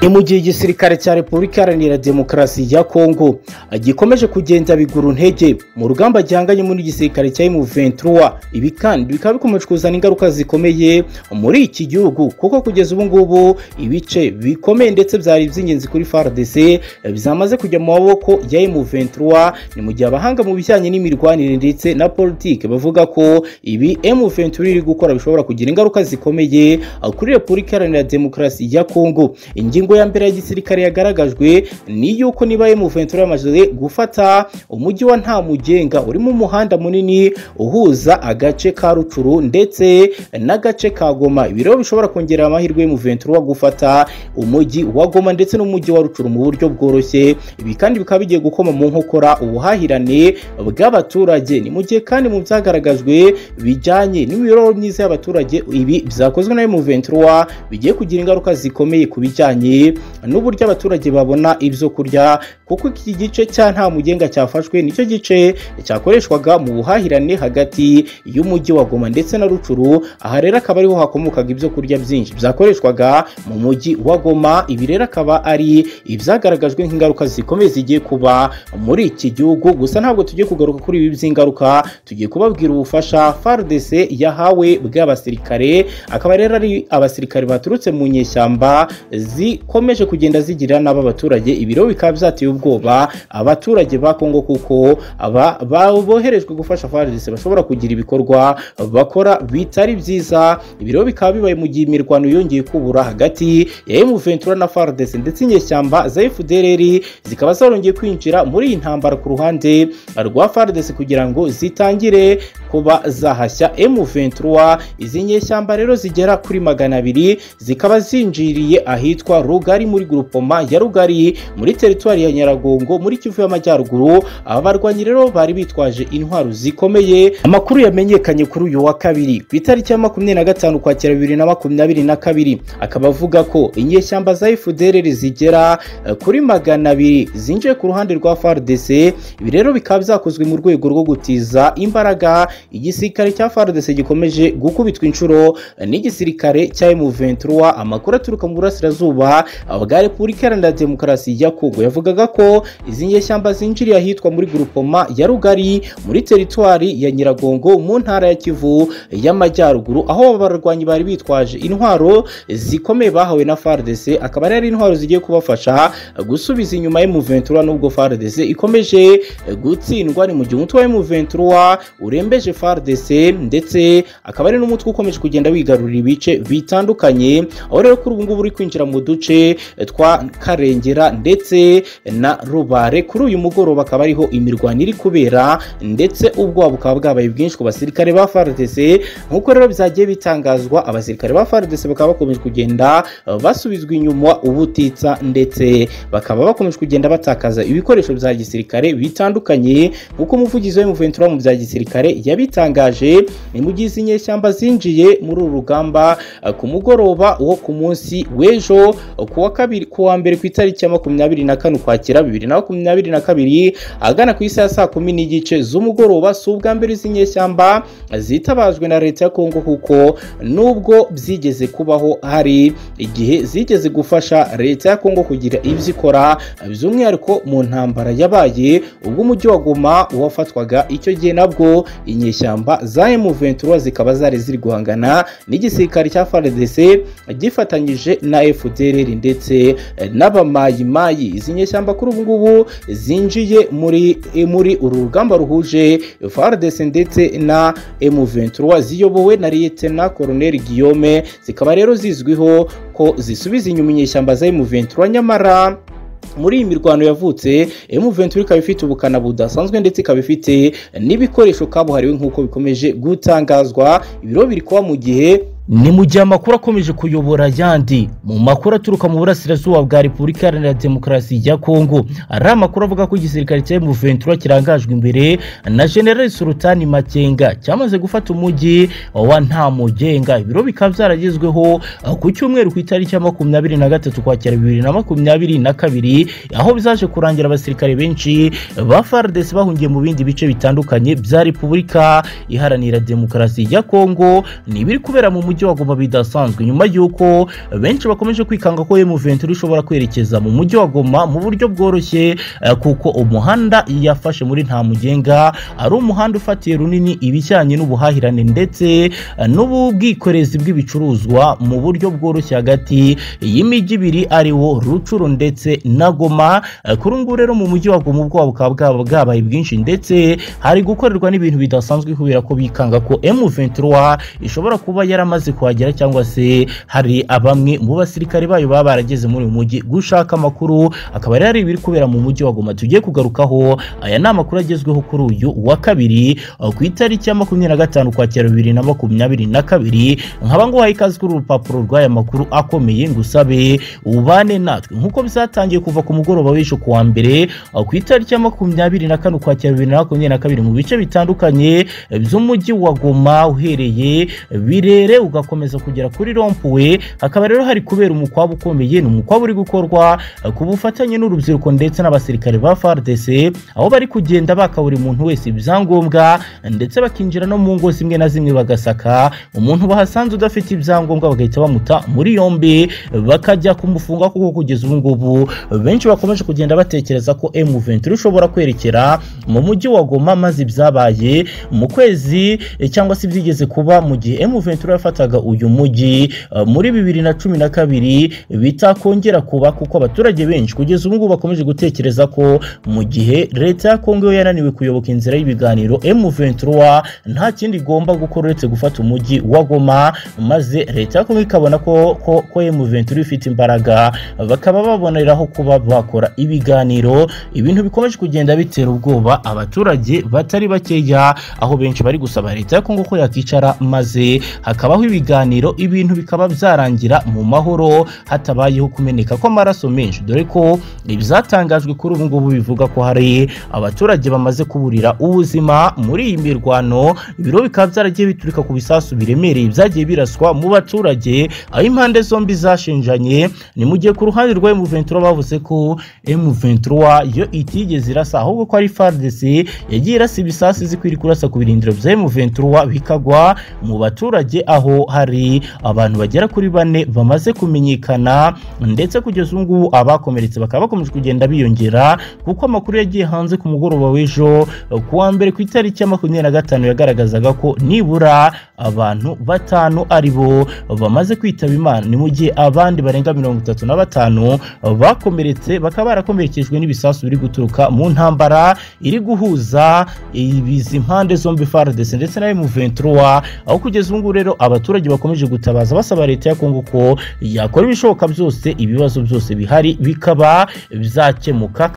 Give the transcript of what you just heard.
ni mu gihe igisirikare cya repubulika iharanira demokarasi ya kongo gikomeje kugenda bigura intege mu rugamba gihanganyemo n'igisirikare cya M23 ibi kandi bikaba bikomeje kuzana ingaruka zikomeye muri iki gihugu kuko kugeza ubu ngubu ibice bikomeye ndetse byari iby'ingenzi kuri FARDC byamaze kujya mu maboko ya M23 ni mu gihe abahanga mu bijyanye n'imirwanire ndetse na politike bavuga ko ibi M23 iri gukora bishobora kugira ingaruka zikomeye kuri repubulika iharanira demokarasi ya kongo ingingo ya mbere ya gisirikare yagaragajwe ni yuko niba M23 yamaze gufata umujyi wa Ntamugenga urimo umuhanda munini uhuza agace ka Rucuru ndetse n'agace ka Goma ibi rero bishobora kongerera amahirwe M23 gufata umujyi wa Goma ndetse n'umujyi wa Rucuru mu buryo bworoshye ibi kandi bikaba bigiye gukoma mu nkokora ubuhahirane bw'abaturage ni mu gihe kandi mu byagaragajwe bijyanye n'imibereho myiza y'abaturage ibi byakozwe na M23 bigiye kugira ingaruka zikomeye ku bijyanye n'uburyo abaturage babona ibyo kurya kuko iki gice cya nta mugenga cyafashwe nicyo gice cyakoreshwaga mu buhahirane hagati y'umujyi wa Goma ndetse na Rucuru aha rero akaba ariho hakomokaga ibyo kurya byinshi byakoreshwaga mu mujyi wa Goma ibi rero akaba ari ibyagaragajwe nk'ingaruka zikomeye zigiye kuba muri iki gihugu gusa ntabwo tugiye kugaruka kuri ibi by'ingaruka tugiye kubabwira ubufasha FARDC yahawe bw'abasirikare akaba rero ari abasirikare baturutse mu nyeshyamba zikomeje kugenda zigira n'aba baturage ibiro bikaba byateye ubwoba abaturage ba kongo kuko aba boherejwe gufasha FARDC bashobora kugira ibikorwa bakora bitari byiza ibiro bikaba bibaye mu gihe imirwano yongeye kubura hagati ya M23 na FARDC ndetse inyeshyamba za FDLR zikaba zarongeye kwinjira muri iyi ntambara ku ruhande rwa FARDC kugira ngo zitangire kuba zahashya M23 izi nyeshyamba rero zigera kuri magana abiri zikaba zinjiriye ahitwa yitwa rugari muri grupoma ya rugari muri teritwari ya nyaragongo muri kivu y'amajyaruguru aba barwanyi rero bari bitwaje intwaro zikomeye amakuru yamenyekanye kuri uyu wa kabiri ku itariki ya makumyabiri na gatanu kwakira bibiri na makumyabiri na kabiri akaba avuga ko inyeshyamba za efudereri zigera kuri magana abiri zinjiye ku ruhande rwa fardc ibi rero bikaba byakozwe mu rwego rwo gutiza imbaraga igisirikare cya fardc gikomeje gukubitwa inshuro n'igisirikare cya m23 amakuru aturuka mu burasirazuba izuba bwa repubulika iharanira demokarasi ya kongo yavugaga ko izi nyeshyamba zinjiriye ahitwa muri gurupoma ya rugari muri teritwari ya nyiragongo mu ntara ya kivu y'amajyaruguru aho abarwanyi bari bitwaje intwaro zikomeye bahawe na fardc akaba ari intwaro zigiye kubafasha gusubiza inyuma y'umuventura nubwo fardc ikomeje gutsindwa ni mu gihe umutwe wa y'umuventura urembeje fardc ndetse akaba ari n'umutwe ukomeje kugenda wigarurira ibice bitandukanye aho rero kuri ubu ngubu uri kwinjira mu duce twa karengera ndetse na rubare kuri uyu mugoroba akaba ariho imirwano iri kubera ndetse ubwoba bukaba bwabaye bwinshi ku basirikare ba FARDC nk'uko rero byagiye bitangazwa abasirikare ba FARDC bakaba bakomeje kugenda basubizwa inyuma ubutitsa ndetse bakaba bakomeje kugenda batakaza ibikoresho bya gisirikare bitandukanye nk'uko umuvugizi wa M23 mu bya gisirikare yabitangaje ni mu gihe izi nyeshyamba zinjiye muri uru rugamba ku mugoroba wo ku munsi w'ejo ku wa kabiri ku wa mbere ku itariki ya makumyabiri na kane ukwakira bibiri na makumyabiri na kabiri ahagana ku isi ya saa kumi n'igice z'umugoroba si ubwa mbere izi nyeshyamba zitabajwe na leta ya kongo kuko nubwo byigeze kubaho hari igihe zigeze gufasha leta ya kongo kugira ibyo ikora by'umwihariko mu ntambara yabaye ubwo umujyi wa goma wafatwaga icyo gihe nabwo inyeshyamba za M23 zikaba zari ziri guhangana n'igisirikare cya FARDC gifatanyije na FD FDLR ndetse n'abamayimayi izi nyeshyamba kuri ubu ngubu zinjiye muri muri uru rugamba ruhuje FARDC ndetse na M23 ziyobowe na Lieutenant Colonel Guillaume zikaba rero zizwiho ko zisubiza inyuma inyeshyamba za M23 nyamara muri iyi mirwano yavutse M23 ikaba ifite ubukana budasanzwe ndetse ikaba ifite n'ibikoresho kabuhariwe nk'uko bikomeje gutangazwa ibiro biri kuba mu gihe ni mu gihe amakuru akomeje kuyobora yandi mu makuru aturuka mu burasirazuba bwa repubulika iharanira demokarasi ya kongo ari amakuru avuga ko igisirikare cya M23 kirangajwe imbere na general sultani makenga cyamaze gufata umujyi wa ntamugenga ibiro bikaba byaragezweho ku cyumweru ku itariki ya makumyabiri na gatatu kwakira bibiri na makumyabiri na kabiri aho bizaje kurangira abasirikare benshi ba FARDC bahungiye mu bindi bice bitandukanye bya repubulika iharanira demokarasi ya kongo ni ibiri kubera mu mujyi wagoma bidasanzwe nyuma y'uko benshi bakomeje kwikanga ko M23 ishobora kwerekeza mu mujyi wa Goma mu buryo bworoshye eh, kuko umuhanda yafashe muri nta mugenga ari umuhanda ufatiye runini ibijyanye n'ubuhahirane ndetse eh, n'ubwikorezi bw'ibicuruzwa mu buryo bworoshye hagati y'imijyi ibiri ari wo Rucuru ndetse na Goma Eh, kuri ubu ngubu rero mu mujyi wa Goma ubwoba bukaba bwaba bwabaye bwinshi ndetse hari gukorerwa n'ibintu bidasanzwe kubera ko bikanga ko M23 ishobora kuba yaramaze kuhagera cyangwa se hari abamwe mu basirikare bayo baba barageze muri uyu mujyi gushaka amakuru akaba rero ari ibiri kubera mu mujyi wa Goma tugiye kugarukaho aya ni amakuru agezweho kuri uyu wa kabiri eh, ku itariki ya makumyabiri na gatanu ukwakira bibiri na makumyabiri na kabiri nkaba nguhaye ikaze kuri uru rupapuro rw'aya makuru akomeye ngusabe ubane natwe nk'uko byatangiye kuva ku mugoroba w'ejo ku wa mbere eh, ku itariki ya makumyabiri na kane ukwakira bibiri na makumyabiri na kabiri mu bice bitandukanye eh, by'umujyi wa Goma uhereye birere ugakomeza kugera kuri rompuwe hakaba rero hari kubera umukwabo ukomeye ni umukwabo uri gukorwa eh, ku bufatanye n'urubyiruko ndetse n'abasirikare ba FARDC aho bari kugenda baka buri muntu wese ibyangombwa ndetse bakinjira no mu ngo zimwe na zimwe bagasaka umuntu bahasanze udafite ibyangombwa bagahita bamuta muri yombi bakajya kumufunga kuko kugeza ubu ngubu benshi bakomeje kugenda batekereza ko M23 ishobora kwerekera mu mujyi wa Goma maze ibyabaye mu kwezi eh, cyangwa se byigeze kuba mu gihe M23 yafataga uyu mujyi eh, muri bibiri na cumi na kabiri bitakongera kuba kuko abaturage benshi kugeza ubu ngubu bakomeje gutekereza ko mu gihe leta ya Kongo yo yananiwe kuyoboka inzira y'ibiganiro M23 nta kindi igomba gukora uretse gufata umujyi wa Goma maze leta ya Kongo ikabona ko ko, ko M23 ifite imbaraga bakaba baboneraho kuba bakora ibiganiro ibintu bikomeje kugenda bitera ubwoba abaturage batari bakeya aho benshi bari gusaba leta ya Kongo ko yakicara maze hakabaho ibiganiro ibintu bikaba byarangira mu mahoro hatabayeho kumeneka kw'amaraso menshi dore ko ibyatangajwe kuri ubu ngubu bivuga ko hari abaturage bamaze kuburira ubuzima muri iyi mirwano ibiro bikaba byaragiye biturika ku bisasu biremereye byagiye biraswa mu baturage aho impande zombi zashenjanye ni mu gihe ku ruhande rwa M23 bavuze ko M23 yo itigeze irasa ahubwo ko ari FARDC yagiye irasa ibisasu izi kwiri kurasa ku birindiro bya M23 bikagwa mu baturage aho hari abantu bagera kuri bane bamaze kumenyekana ndetse kugeza ubu ngubu abakomeretse bakaba bakomeje kugenda biyongera kuko amakuru yagiye hanze ku mugoroba w'ejo ku wa mbere ku itariki ya makumyabiri na gatanu yagaragazaga ko nibura abantu batanu ari bo bamaze kwitaba imana ni mu gihe abandi barenga mirongo itatu na batanu bakomeretse bakaba barakomerekejwe n'ibisasu biri guturuka mu ntambara iri guhuza ibizi impande zombi FARDC ndetse na M23 aho kugeza ubu ngubu rero abaturage bakomeje gutabaza basaba leta ya Kongo ko yakora ibishoboka byose ibibazo byose bihari bikaba byakemuka